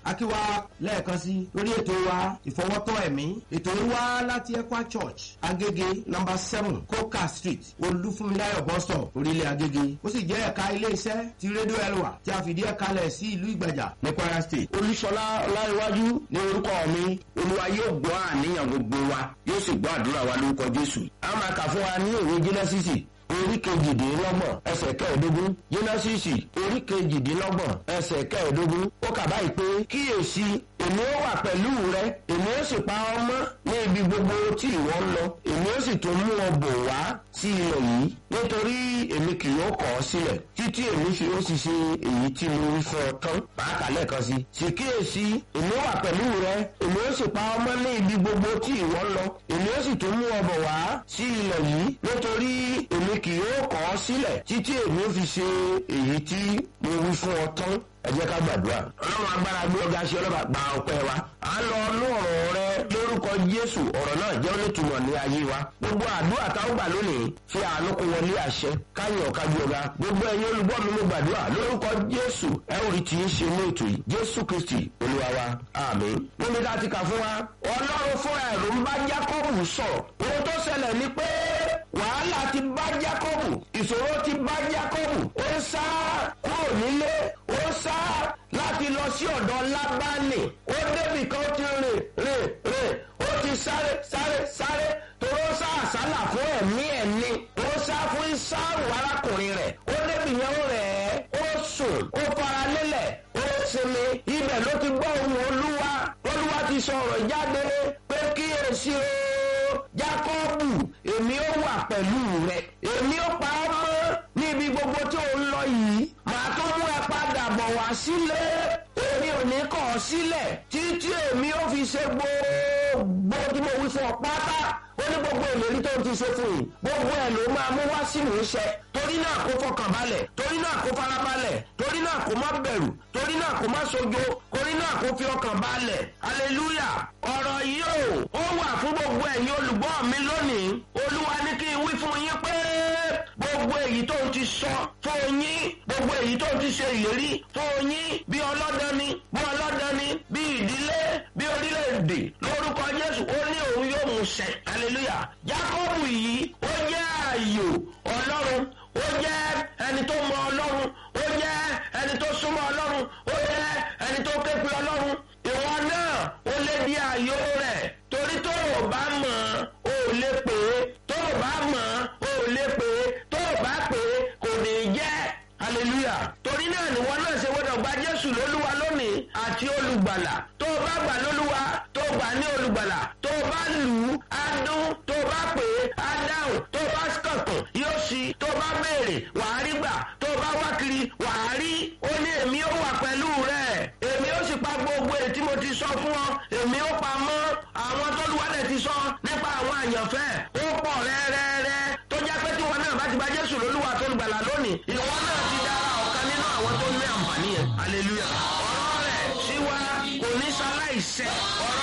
akíwa lẹ́ẹ̀kan sí lórí ètò wa ìfọwọ́tọ́ ẹ̀mí ètò yìí wá láti Ekwa Church Agége number seven Coca Street Olúfúnmiláyọ̀ bus stop orílẹ̀ Agége ó sì jẹ́ ẹ̀ka ilé-iṣẹ́ ti rédíò Elwa tí a fìdí ẹ̀ kalẹ̀ sí ìlú Ìgbàjà ní Kwara State. olúṣọlá ọláìwájú ní orúkọ mi olúwa yóò gbọ́ àníyàn gbogbo wa yóò sì gbọ́ àdúrà wa lórúkọ jésù. a máa kà fún wa ní òwe jẹ́nẹ́sìsì orí kejìdínlọ́gbọ̀n ẹsẹ̀ kẹẹ̀ẹ́dógún jẹ́nẹ́sìsì orí kejìdínlọ́gbọ̀n ẹsẹ̀ kẹẹ̀ẹ́dógún ó kà báyìí pé kíyèsí èmi ó wà pẹ̀lú rẹ èmi ó sì pa ọ́ mọ́ ní ibi gbogbo tí ìwọ ń lọ èmi ó sì tún mú ọ bò wá sí ilẹ̀ yìí nítorí èmi kì yóò kọ̀ ọ́ sílẹ̀ títí èmi fi ó sì ṣe èyí tí mo wí fún ọ tán máa kà lẹ́ẹ̀kan sí. sì kíyèsí èmi wà pẹ̀lú rẹ èmi ó sì pa ọ́ mọ́ ní ibi gbogbo tí ìwọ ń lọ èmi ó sì tún mú ọ bọ̀ wá sí ilẹ̀ yìí nítorí èmi kì yóò kọ̀ ọ́ sílẹ̀ títí èmi ó fi ṣe èyí tí mo wí fún ọ tán ẹ jẹ́ ká gbàdúrà. ọlọ́run agbára gbé ọgá sí ọlọ́ba gba ọpẹ́ wa. à ń lọ ọnú ọ̀rọ̀ rẹ lórúkọ jésù ọ̀rọ̀ náà jẹ́ onítùmọ̀ ní ayé wa. gbogbo àdúrà táwọn gbà lónìí fi àánú kó wọlé àṣẹ káyọ̀ ọ̀ká gbé ọgá. gbogbo ẹ̀yin olùgbọ́ mi ló gbàdúrà lórúkọ jésù ẹ ò rí tí ń ṣe ní ètò yìí jésù kristi olúwa wa àmín. níbi tá a ti kà fún wa ọlọ́run fúnra ẹ̀rù ń bá jákọ́bù sọ̀rọ̀ ohun tó ṣẹlẹ̀ ni pé wàhálà ti bá jákọ́bù ìṣòro ti bá jákọ́bù ó ń sá kúrò nílé ó sá láti lọ sí ọ̀dọ̀ lábánì ó débì kan ti rìn rìn rìn ó ti sáré sáré sáré toró sá àsálà fún ẹ̀mí ẹ̀ ni ó sá fún ìsáàrù arákùnrin rẹ̀ ó débì yẹn ó rẹ̀ ẹ́ ó sùn ó fara lélẹ̀ ó sinmi ibẹ̀ ló ti gbọ́ ohùn olúwa olúwa ti sọ̀rọ̀ jáde pé kíyèsí o jákọ́bù èmi ó wà pẹ̀lú rẹ̀ èmi ó pa ọ́ mọ́ níbi gbogbo tí ò ń lọ yìí màá tó mú ẹ padà bọ̀ wá sílé èmi ò ní kọ̀ ọ́ sílẹ̀ títí èmi ó fi ṣe gbogbo tí mo wí fún ọ pátá ó ní gbogbo ìlérí tó ń ti ṣe fún yìí gbogbo ẹ̀ ló máa mú wá sí ìmúṣẹ torí náà kó fọkàn balẹ̀ torí náà kó fara balẹ̀ torí náà kó má bẹ̀rù torí náà kó má sojo torí náà kó fi ọkàn balẹ̀ hallelujah ọ̀rọ̀ yìí ó ó wà fún gbogbo ẹ̀yin olùgbọ́ mi lónìí olúwa ní kí n wí fún yín pé gbogbo èyí tó ń ti sọ fún yín gbogbo èyí tó ń ti ṣe ìlérí fún yín bí ọlọ́dani bí ọlọ́dani bí ìdílé bí orílẹ̀-èdè lórúkọ jésù ó ní òun yóò mú ṣẹ hallelujah jákọ́bù yìí ó jẹ́ ààyò ọlọ́run ó jẹ́ ẹni tó mọ ọlọ́run ó jẹ́ ẹni tó súnmọ́ ọlọ́run ó jẹ́ ẹni tó képe ọlọ́run ìwọ náà ó lé di ààyò rẹ̀ torí tó o bá mọ̀ ọ́ ò lè pè é tó o bá mọ̀ ọ́ ò lè pè é tó o bá pè é kò ní í jẹ́ hallelujah torí náà níwọ náà ṣe gbọdọ̀ gba jésù lólúwa lónìí àti olùgbàlà tó o bá gbà lólúwa tó o gbà ní olùgbàlà tó o bá lù ú á dún tó o bá pè é á dáhùn tó o bá kànkàn yóò ṣí tó o bá béèrè wàá rí gbà tó o bá wá kiri wàá rí ó ní èmi ó wà pẹ̀lú rẹ̀ èmi ó sì pa gbogbo èyí tí mo ti sọ fún ọ èmi ó pa mọ́ àwọn tó lùwálẹ̀ ti sọ nípa àwọn àyànfẹ́ ó pọ̀ rẹ́rẹ́rẹ́ tó jẹ́ pé tí wọn náà bá ti gba jésù lólúwa tó ń gbàlà lónìí ìwọ náà ti dára ọ̀kan nínú àwọn tó ní àǹfààní yẹn hallelujah ọ̀rọ̀ rẹ̀ sí wa kò ní sáláìsẹ̀ ọ̀rọ̀